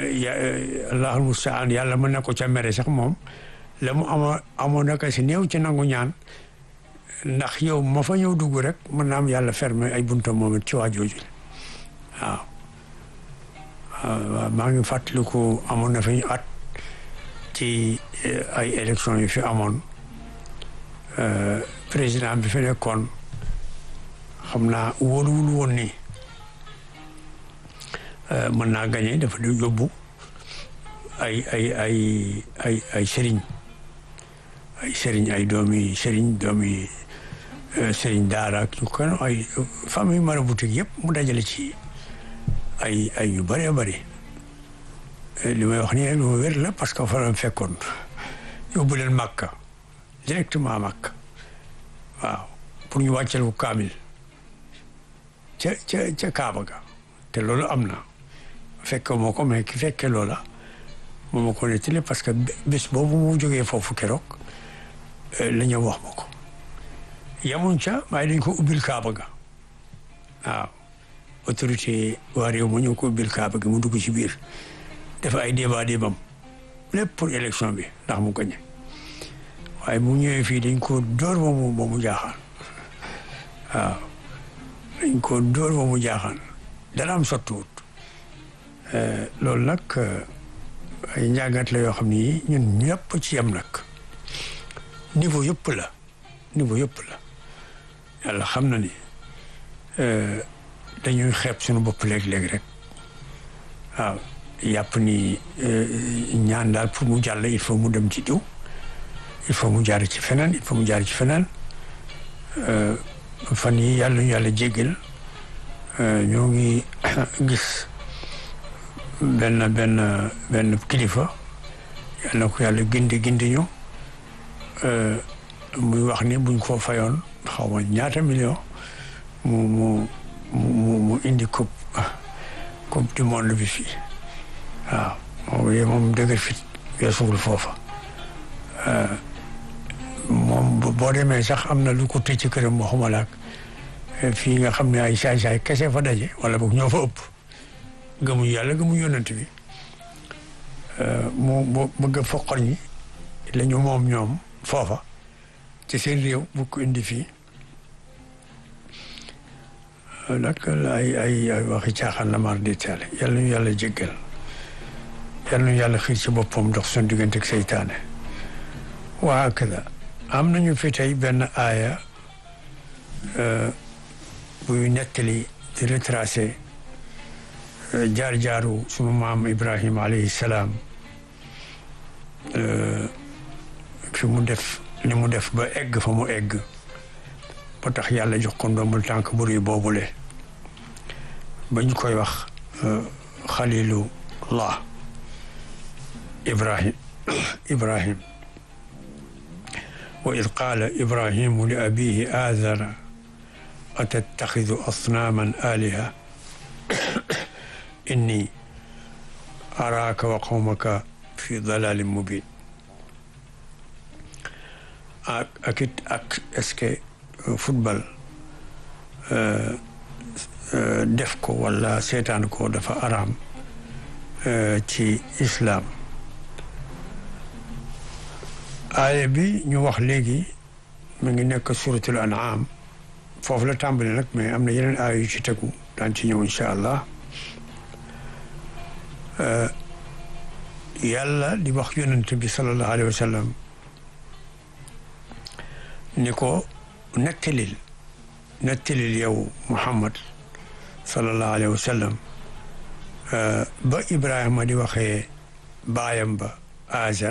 allahul mustaan yàlla mën na ko ca mere sax moom la mu amoon amoon naka si néew ci nangu ñaan ndax yow ma fa ñëw dugg rek mën na am yàlla fermé ay buntam moom it ci waa jooju waaw waaw maa ngi fàttaliku amoon na fi at ci ay élection yu fi amoon président bi fi nekkoon xam naa wóoluwul woon ni mën naa gagné dafa di yóbbu ay ay ay ay ay sëriñ ay sëriñ ay doomi sëriñ doomi sëriñ daara ak ñu kan ay famille maraboutique yëpp mu dajale ci ay ay yu bëree bëri li may wax nii lu ma wér la parce que fa la fekkoon yóbbu leen Makka directement Makka waaw pour ñu wàcceel ko kaamil ca ca ca Kaaba ga te loolu am na fekke moo ko mais ki fekke loola moo ma ko nettali parce que bés boobu mu jógee foofu keroog la ñëw wax ma ko yamuñ ca waaye dañ ko ubbil Kaaba ga waaw autorité waa réew ma ñëw ko ubbil Kaaba gi mu dugg ci biir dafa ay débat débam lépp pour élection bi ndax mu gañe waaye bu ñëwee fii dañ ko dóor ba mu ba mu jaaxaan waaw dañ ko dóor ba mu jaaxaan dara am sottiwut loolu nag ay njàngat la yoo xam ni ñun ñëpp ci yem nag niveau yëpp la niveau yëpp la yàlla xam na ni dañuy xeeb suñu bopp léeg-léeg rek waaw yàpp ni ñaan daal pour mu jàll il faut mu dem ci diw il faut mu jaar ci feneen il faut mu jaar ci feneen fan yi yàlla ñu yàlla jéggal ñoo ngi gis benn benn benn kilifa yàlla na ko yàlla gindi gindi ñu muy wax ni buñ ko fayoon xaw ma ñaata million mu mu mu mu indi coupe coupe du monde bi fii waaw moom moom dëgër fit weesuwul foofa moom boo demee sax am na lu ko tëj ci këram waxuma laak fii nga xam ne ay saay-saay kese fa daje wala boog ñoo fa ëpp gëmuñ yàlla gëmuñ yonent bi mu mu bëgg a foqal ñi la ñu moom ñoom foofa ci seen réew bu ko indi fii nag ay ay ay waxi caaxaan la mar di taale yàlla ñu yàlla jéggal yàlla ñu yàlla xiir ci boppam dox suñu diggante ak seytaane waa kada am nañu fi tey benn aaya buy nettali di retracé jaar-jaaru sunu maam Ibrahima alayhi salaam fi mu def li mu def ba egg fa mu egg ba tax yàlla jox ko ndombul tànk buri boobule ba ñu koy wax xalilullah ibrahim ibrahim wa id qaala ibrahimu li abihi aazara atattaxidu asnaaman aliha inni araaka wa qawmaka fi dalalin mubin ak ak it ak est-ce que football def ko wala seetaan ko dafa araam ci islam aaya bi ñu wax léegi mu ngi nekk suratul an'am foofu la tàmbali nag mais am na yeneen aaya yu ci tegu daan ci ñëw incha allah yàlla di wax yonent bi sallallahu alayhi wa sallam ni ko nettalil nettalil yow Muhammad sallallahu alayhi wa sallam ba Ibrahima di waxee baayam ba Azar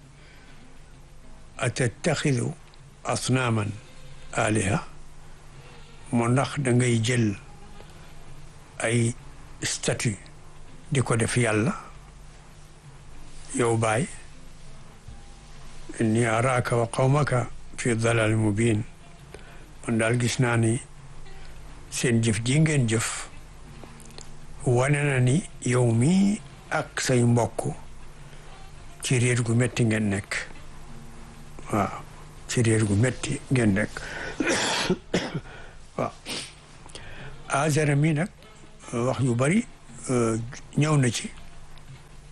atattaxidu asnaaman aliha moo ndax da ngay jël ay statue di ko def yàlla yow baay inni araaka wa qawmaka fi dalal mubin man daal gis naa ni seen jëf ji ngeen jëf wane na ni yow mii ak say mbokk ci réer gu metti ngeen nekk waaw ci réer gu metti ngeen nekk waaw azara mi nag wax yu bari ñëw na ci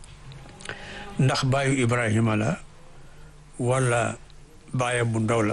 ndax baayu Ibrahima la wala baayam bu ndaw la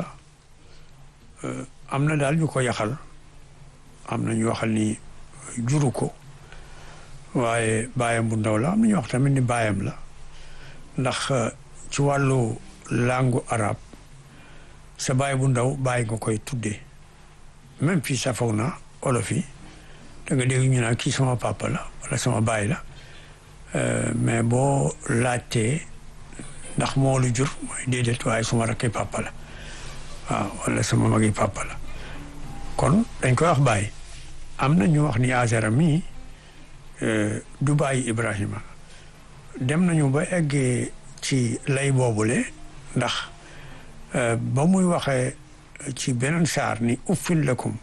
am na daal ñu ko yaxal am na ñu waxal ni juru ko waaye baayam bu ndaw la am na ñu wax tamit ni baayam la ndax ci wàllu langue arabe sa baay bu ndaw baay nga koy tuddee même fii sa foog na olof yi da nga dégg ñu naan kii sama papa la wala sama baay la mais boo laajtee ndax moo lu jur mooy déedéet waaye suma rakki papa la waaw wala sama magi papa la kon dañ koy wax baay am na ñu wax ni Azara mii du bàyyi Ibrahima dem nañu ba eggee ci lay boobule ndax ba muy waxee ci beneen saar ni uffin lakum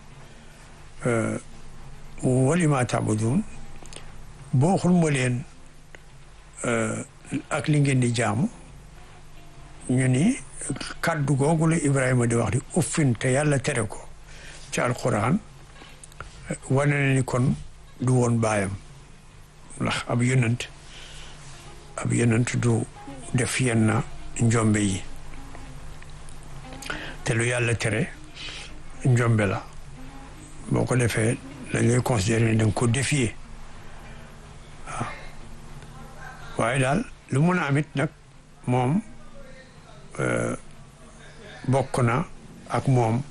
walima tabudun boo xul ma leen ak li ngeen di jaamu ñu ni kàddu googu la Ibrahima di wax di uffin te yàlla tere ko ci alquran wane na ni kon du woon baayam ndax ab yonent ab yonent du def yenn njombe yi te lu yàlla tere njombe la boo ko defee dañ lay considéré ni da nga ko défier waaw waaye daal lu mun a amit nag moom bokk na ak moom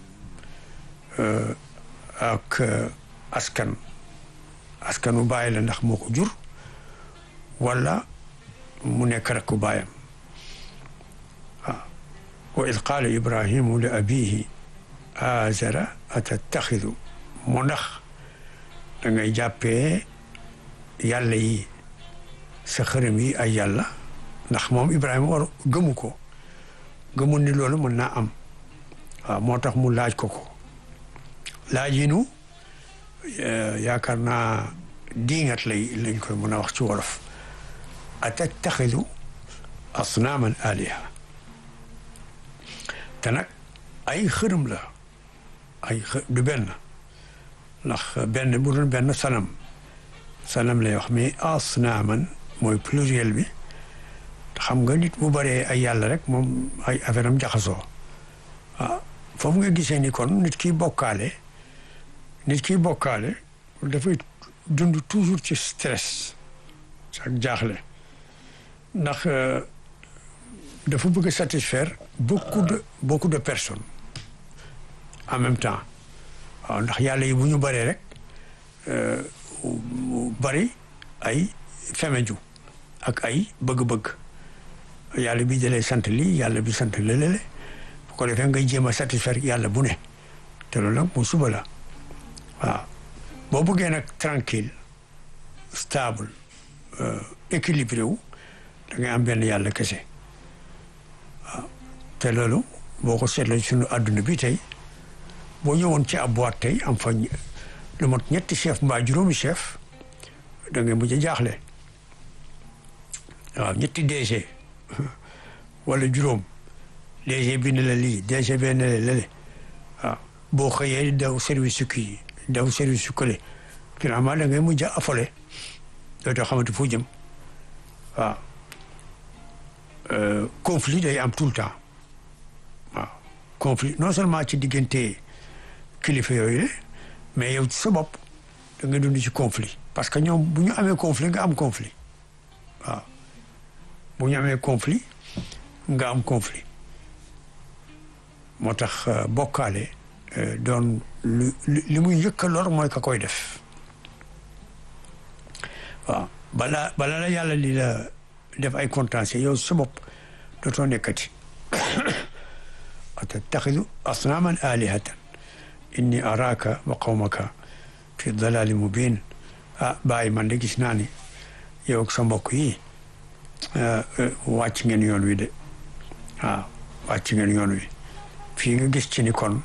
ak askan askanu bàyyi la ndax moo ko jur wala mu nekk rek ku bàyyam waaw wa id qaala ibrahimu li abihi azara atattaxidu mu ndax da ngay jàppee yàlla yi sa xërëm yi ay yàlla ndax moom ibrahima war gëmu ko gëmul ni loolu mën naa am waaw moo tax mu laaj ko ko laaj yi nu yaakaar naa diingat lay lañ koy mën a wax ci wolof atattaxidu asnaaman aliha te nag ay xërëm la ay xë du benn ndax benn bu doon benn sanam sanam lay wax mais asnaaman mooy pluriel bi xam nga nit bu bëree ay yàlla rek moom ay affaire am jaxasoo waaw foofu nga gisee ni kon nit ki bokkaale nit ki bokkaale dafay dund toujours ci stress ak jaaxle ndax dafa bëgg a satisfaire beaucoup de beaucoup de personnes en même temps waaw ndax yàlla yi bu ñu bëree rek bari ay femeju ak ay bëgg-bëgg yàlla bi dalee sant lii yàlla bi sant lëlële bu ko defee ngay jéem a satisfaire yàlla bu ne te loolu nag mu suba la waaw boo bëggee nag tranquille stable équilibré wu da ngay am benn yàlla kese waaw te loolu boo ko seetloo suñu àdduna bi tey boo ñëwoon ci ab boîte tey am fa lu mot ñetti chef mbaa juróomi chef da ngay mujj a jaaxle waaw ñetti DG wala juróom DG bi ne la lii DG bi ne la lële waaw boo xëyee daw service su kii daw service su kële finalement da ngay mujj a affolé dootoo xamante fu jëm waaw conflit day am tout le temps waaw conflit non seulement ci diggante kilifa yooyu la mais yow ci sa bopp da nga dund ci conflit parce que ñoom bu ñu amee conflit nga am conflit waaw bu ñu amee conflit nga am conflit moo tax bokkaale doon lu li muy yëkka lor mooy ka koy def waaw balaa balaa la yàlla li la def ay contentieux yow sa bopp dootoo nekkati atattaxidu asnaaman alihatan inni araaka wa qawmaka fi dalali mubin ah bàyyi man de gis naa ni yow ak sa mbokk yi wàcc ngeen yoon wi de waaw wàcc ngeen yoon wi fii nga gis ci ni kon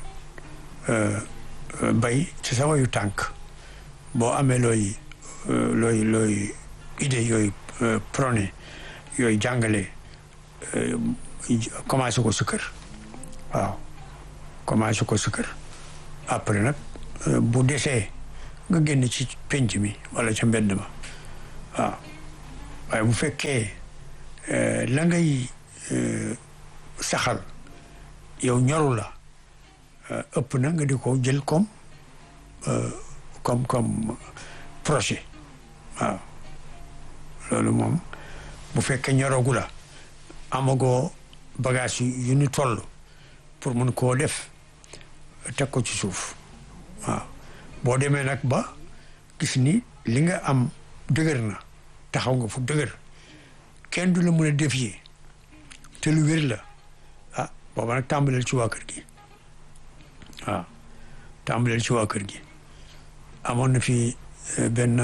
bay ci sa wayu tànk boo amee looy looy looy idée yooyu prôné yooyu jàngale commencé ko sa kër waaw commencé ko sa kër après nag bu desee nga génn ci penc mi wala ca mbedd ma waaw waaye bu fekkee la ngay saxal yow ñoru la ëpp na nga di ko jël comme comme comme projet waaw loolu moom bu fekkee ñorogu la amagoo bagage yu ñu toll pour mun koo def teg ko ci suuf waaw boo demee nag ba gis ni li nga am dëgër na taxaw nga fu dëgër kenn du la mën a défier te lu wér la ah booba nag tàmbaleel ci waa kër gi waaw tàmbaleel ci waa kër gi amoon na fi benn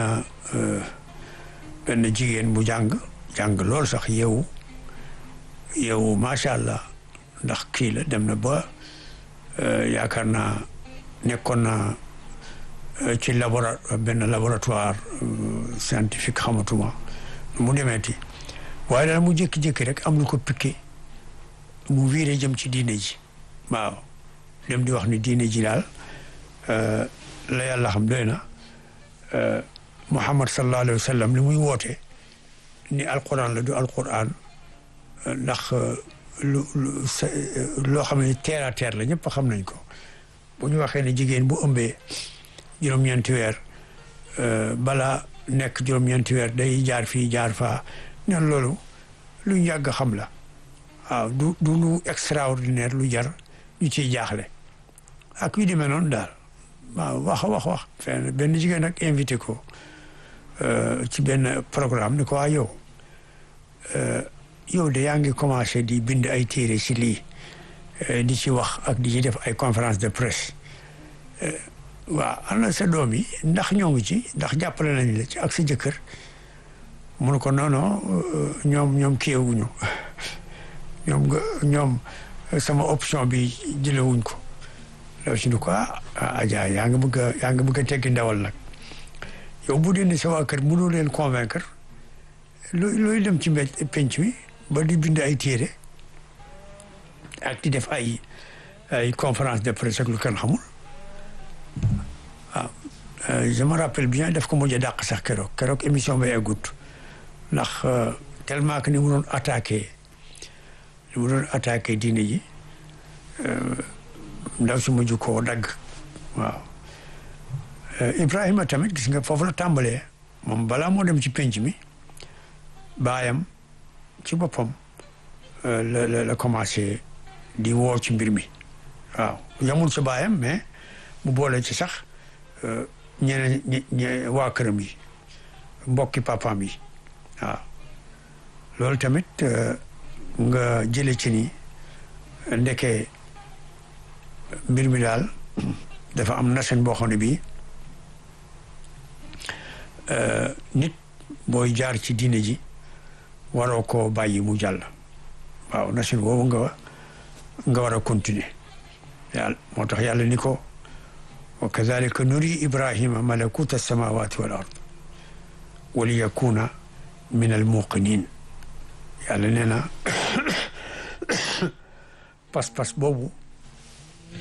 benn jigéen bu jàng jàng lool sax yow yow macha allah ndax kii la dem na ba yaakaar naa nekkoon na ci labora benn laboratoire scientifique xamatuma mu demeeti waaye daal mu jékki-jékki rek am lu ko piqué mu wiire jëm ci diine ji waaw dem di wax ni diine ji daal la yàlla xam doy na Muhammad sallallahu alayhi wa sallam li muy woote ni alquran la du alquran ndax lu loo xam ne terre à terre la ñëpp xam nañ ko bu ñu waxee ne jigéen bu ëmbee juróom-ñeenti weer balaa nekk juróom-ñeenti weer day jaar fii jaar faa ñan loolu lu ñu yàgg xam la waaw du du lu extraordinaire lu jar ñu ciy jaaxle ak yu demee noonu daal waaw wax wax wax fenn benn jigéen nag invité ko ci benn programme ni ko waa yow yow de yaa ngi commencé di bind ay téere ci lii di ci wax ak di ci def ay conférence de presse waaw ana sa doom yi ndax ñoo ngi ci ndax jàppale nañ la ci ak sa jëkkër mun ko non non ñoom ñoom kiiwuñu ñoom nga ñoom sama option bi jëlewuñ ko law si ni ko ah Adja yaa ngi bëgg a yaa ngi bëgg a teggi ndawal nag yow bu dee ne sa waa kër mënoo leen convaincre looy looy dem ci mbé penc mi ba di bind ay téere ak di def ay ay conférence de presse ak lu kenn xamul waaw je me rappelle bien def ko mujj a dàq sax keroog keroog émission ba eggut ndax tellement que ni mu doon attaqué ni mu doon attaqué diine ji ndaw si mujj koo dagg waaw Ibrahima tamit gis nga foofu la tàmbalee moom balaa moo dem ci penc mi baayam ci boppam la la la commencé di woo ci mbir mi waaw yamul ci baayam mais mu boole ci sax ñeneen ñe waa këram yi mbokki papaam yi waaw loolu tamit nga jële ci ni ndeke mbir mi daal dafa am nasen boo xam ne bii nit booy jaar ci diine ji waroo koo bàyyi mu jàll waaw nasen boobu nga nga war a continuer yàlla moo tax yàlla ni ko wa kadalika nuri ibrahima malakuta alsamawati wal ard wa li yakuna min al muqinin yàlla nee na pas-pas boobu